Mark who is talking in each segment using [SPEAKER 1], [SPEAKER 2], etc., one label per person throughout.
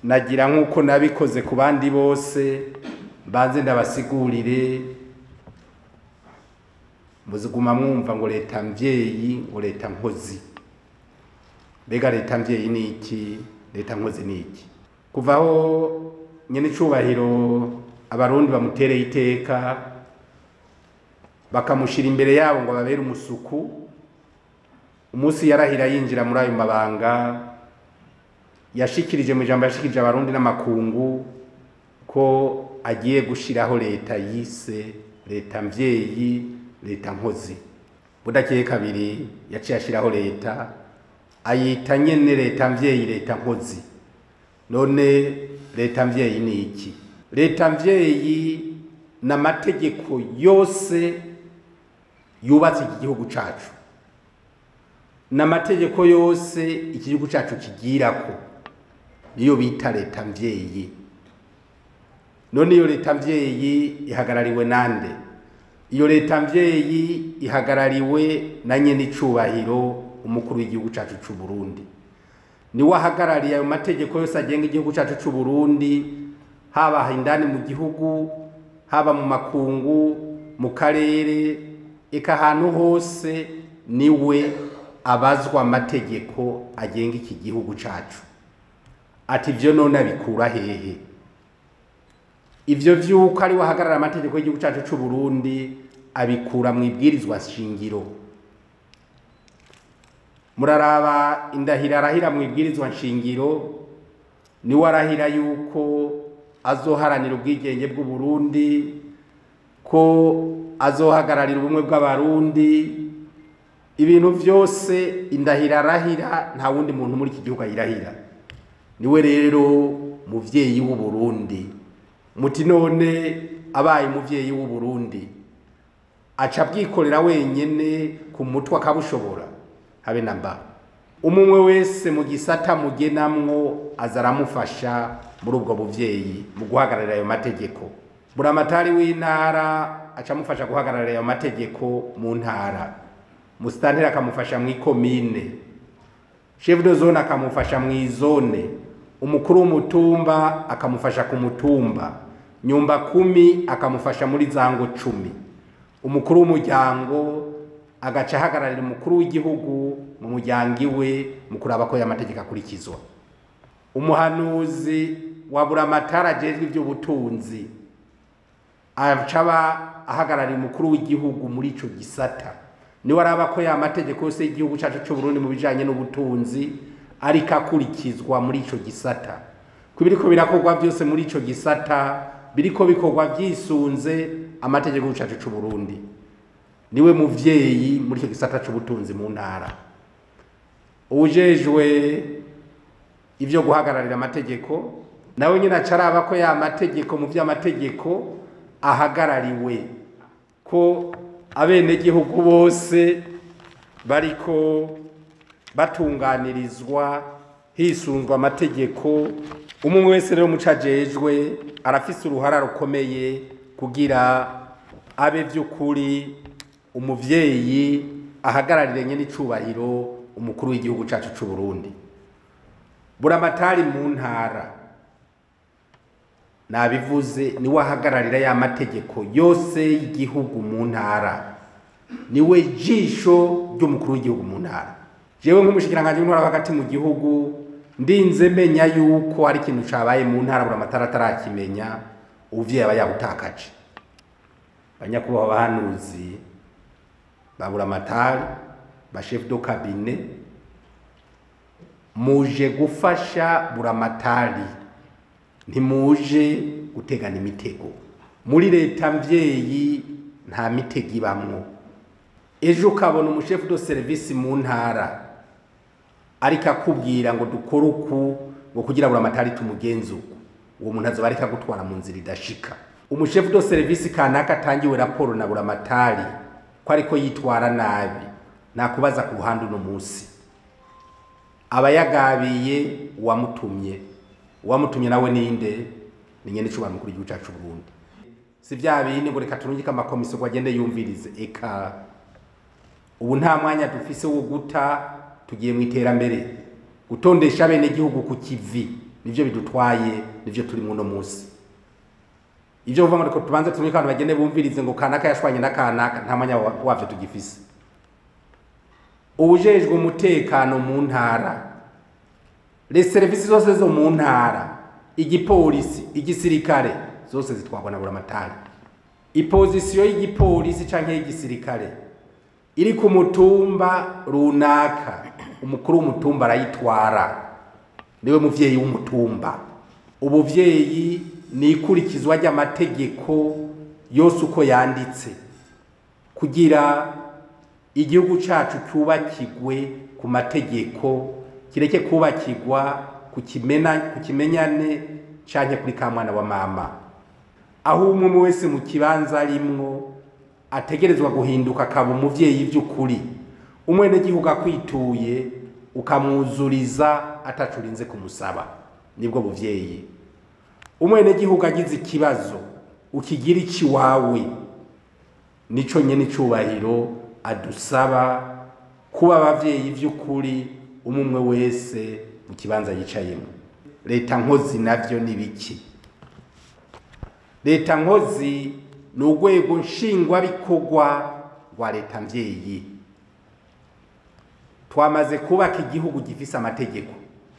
[SPEAKER 1] nagira nk'uko nabikoze ku bandi bose mbanze ndabasigurire muziguma mwumva ngo leta mvyeyi ngo leta nkozi mbega leta mvyeyi ni iki leta nkozi ni iki kuva aho nyene icubahiro abarundi bamutereye iteka bakamushira imbere yabo ngo babere umusuku umunsi yarahira yinjira muri ayo mabanga yashikirije mu ijambo yashikirije abarundi n'amakungu ko agiye gushiraho leta yise leta mvyeyi leta nkozi budakeye kabiri yaciye ashiraho leta ayita nyene leta mvyeyi leta nkozi none leta mvyeyi ni iki leta mvyeyi n'amategeko yose yubatse iki gihugu cacu n'amategeko yose iki gihugu cacu kigirako niyo bita leta mvyeyi none iyo leta mvyeyi ihagarariwe nande iyo leta mvyeyi ihagarariwe na nyene icubahiro umukuru w'igihugu cacu c'u Burundi niwe ahagarariye ayo mategeko yose agenga igihugu cacu c'u Burundi haba indani mu gihugu haba mu makungu mu karere eka ahantu hose niwe abazwa amategeko agenga iki gihugu cacu ati ivyo none abikura hehe ivyo vyuko ari wahagarara amategeko y'igihugu cacu c'u Burundi abikura mu ibwirizwa shingiro muraraba indahiro arahira mu ibwirizwa nshingiro niwe arahira yuko azoharanira ubwigenge bw'u Burundi ko azohagararira ubumwe bw'abarundi ibintu vyose indahiro arahira nta wundi muntu muri iki gihugu ayirahira niwe rero muvyeyi w'u Burundi muti none abaye umuvyeyi w'u Burundi aca abwikorera wenyene ku mutwe akabushobora habe na mba umumwe wese mu gisata mugenamwo aza aramufasha muri ubwo buvyeyi mu guhagararira ayo mategeko buramatari w'intara aca amufasha guhagararira ayo mategeko mu ntara musitanteri akamufasha mw'ikomine chef de zone akamufasha mw'izone umukuru w'umutumba akamufasha ku mutumba nyumba kumi akamufasha muri zango cumi umukuru w'umuryango agaca ahagararira umukuru w'igihugu mu muryango iwe mu kuraba ko y'amategeko akurikizwa umuhanuzi wa buramatari ajejwe ivy'ubutunzi aca aba ahagarariye umukuru w'igihugu muri ico gisata niwe araba ko y'amategeko yose y'igihugu cacu c'u Burundi mu bijanye n'ubutunzi ariko akurikizwa muri ico gisata ko biriko birakorwa byose muri ico gisata biriko bikorwa vyisunze amategeko cacu c'u Burundi niwe muvyeyi muri icyo gisata c'ubutunzi mu ntara ujejwe ivyo guhagararira amategeko nawe nyine acaraba ko ya mategeko mu vy'amategeko ahagarariwe ko abenegihugu bose bariko batunganirizwa hisunzwe amategeko umwe wese rero muco ajejwe arafise uruhara rukomeye kugira abe vy'ukuri umuvyeyi ahagararire nyene icubahiro umukuru w'igihugu cacu c'u Burundi buramatari mu ntara nabivuze niwe ahagararira ya mategeko yose y'igihugu mu ntara niwe jisho ry'umukuru w'igihugu mu ntara jewe nk'umushikiranganji w'intwara hagati mu gihugu ndinze menya yuko hari ikintu cabaye mu ntara buramatari atarakimenya uvyeyi aba yabutakaje banyakubahwa bahanuzi ba buramatari ba chef de cabinet muje gufasha buramatari ntimuje gutegana imitego muri leta mvyeyi nta mitego ibamwo ejo ukabona umushefu de service mu ntara ariko akubwira ngo dukore uku ngo kugira buramatari tumugenze uku uwo muntu azoba ariko agutwara mu nzira idashika umushefu de service kanaka atangiwe raporo na buramatari ko ariko yitwara nabi nakubaza ku ruhande uno munsi aba yagabiye uwamutumye uwamutumye nawe ninde ni nyene icubahiro mukuru w'igihugu cacu Burundi si vya bindi ngo reka turungike amakomisiyo ngo agende yumvirize eka ubu nta mwanya dufise wo guta tugiye mu iterambere gutondesha bene gihugu ku kivi nivyo bidutwaye nivyo turi muno munsi ivyo uvuga ngo tubanze tumwe abantu bagende bumvirize ngo kanaka yashwanye na kanaka nta mwanya wa- wavyo tugifise ubujejwe umutekano mu ntara les serivisi zose zo mu ntara igipolisi igisirikare zose zitwarwa na buramatari ipozisiyo y'igipolisi canke y'igisirikare iri ku mutumba runaka umukuru w'umutumba arayitwara niwe muvyeyi w'umutumba ubuvyeyi ni ikurikizwa ry'amategeko yose uko yanditse kugira igihugu cacu cyubakigwe ku mategeko kireke kubakigwa ku kimena ku kimenyane canke kuri ka mwana wa mama aho umwe wese mu kibanza arimwo ategerezwa guhinduka akaba umuvyeyi vy'ukuri umwenegihugu akwituye ukamwuzuriza atacurinze kumusaba nibwo buvyeyi umwenegihugu agize ikibazo ukigira ici wawe nico nyene icubahiro adusaba kuba abavyeyi vy'ukuri umwe wese mu kibanza yicayemo leta nkozi navyo ni biki leta nkozi ni urwego nshingwabikorwa rwa leta mvyeyi twamaze kubaka igihugu gifise amategeko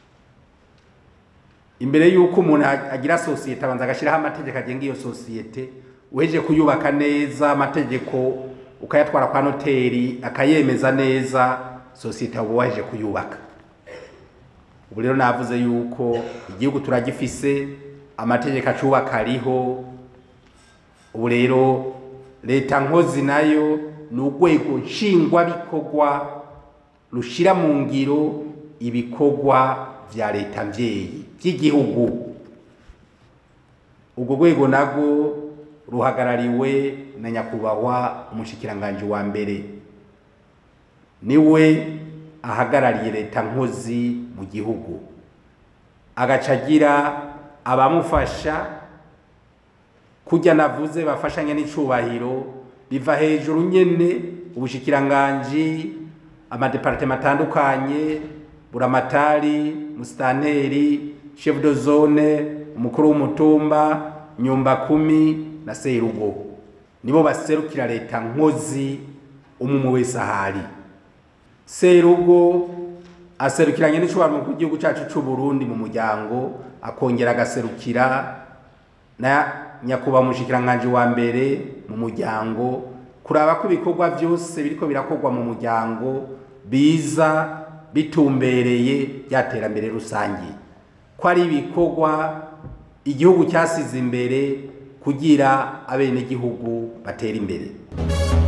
[SPEAKER 1] imbere y'uko umuntu agira sosiyete abanza agashyiraho amategeko agenga iyo sosiyete uheje kuyubaka neza amategeko ukayatwara kwa noteri akayemeza neza sosiyete uba waheje kuyubaka ubu rero navuze yuko igihugu turagifise amategeko acubaka ariho ubu rero leta nkozi nayo ni urwego nshingwabikorwa rushira mu ngiro ibikorwa vya leta mvyeyi vy'igihugu urwo rwego narwo ruhagarariwe na nyakubahwa umushikiranganji wa mbere niwe ahagarariye leta nkozi mu gihugu agaca agira abamufasha kurya navuze bafashanya n'icubahiro biva hejuru nyene ubushikiranganji amadepartema atandukanye buramatari musitanteri chef de zone umukuru w'umutumba nyumba kumi na serugo nibo baserukira leta nkozi umwe wese ahari serugo aserukiranye n'icubahiro mu gihugu cacu c'u Burundi mu muryango akongera agaserukira na nyakubahwa umushikiranganji wa mbere mu muryango kuraba ko ibikorwa byose biriko birakorwa mu muryango biza bitumbereye rya terambere rusange ko ari ibikorwa igihugu cyasize imbere kugira abenegihugu batera imbere